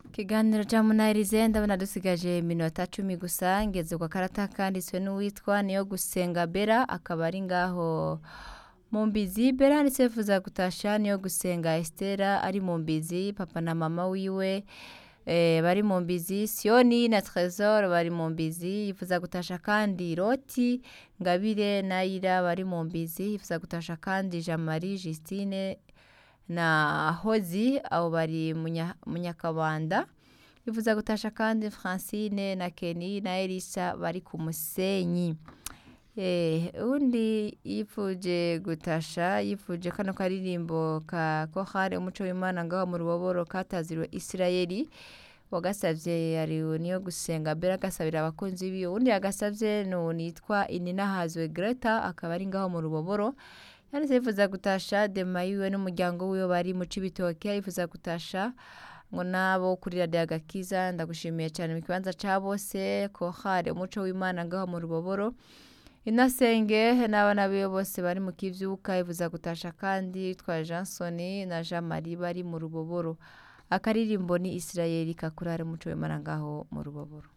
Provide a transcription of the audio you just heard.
ikiganiro cya munayirize ndabona dusigaje iminota cumi gusa ngeze ku karata kanditswe n'uwitwa niyo gusenga bera akaba ari ngaho mu mbizi bera handitse yifuza gutasha niyo gusenga esitera ari mu mbizi papa na mama wiwe bari mu mbizi siyoni na trezor bari mu mbizi yifuza gutasha kandi roti ngabire na ira bari mu mbizi yifuza gutasha kandi jamari jisitine na hozi abo bari mu nyakabanda yifuza gutasha kandi francine na keni na elisa bari ku musenyi undi yifuje gutasha yifuje kano karirimbo ka kohari umuco w'imana ngaho mu ruboboro kataziriwe isirayeri wagasabye yariwe niyo gusenga mbere agasabira abakunzi biwe undi yagasabye ni nitwa inina hazwe greta akaba ari ngaho mu ruboboro yanditse yifuza gutasha demayiwe n'umuryango wiwe bari mu cibitoke yifuza gutasha ngo nabo kuri radiyo agakiza ndagushimiye cyane mu kibanza cya bose kohari umuco w'imana ngaho mu ruboboro inasenge n'abana biwe bose bari mu kibyuka ivuza gutasha kandi twa jansoni na jean marie bari mu ruboboro akaririmbo ni isirayeli kakurare umuco w'imana ngaho mu ruboboro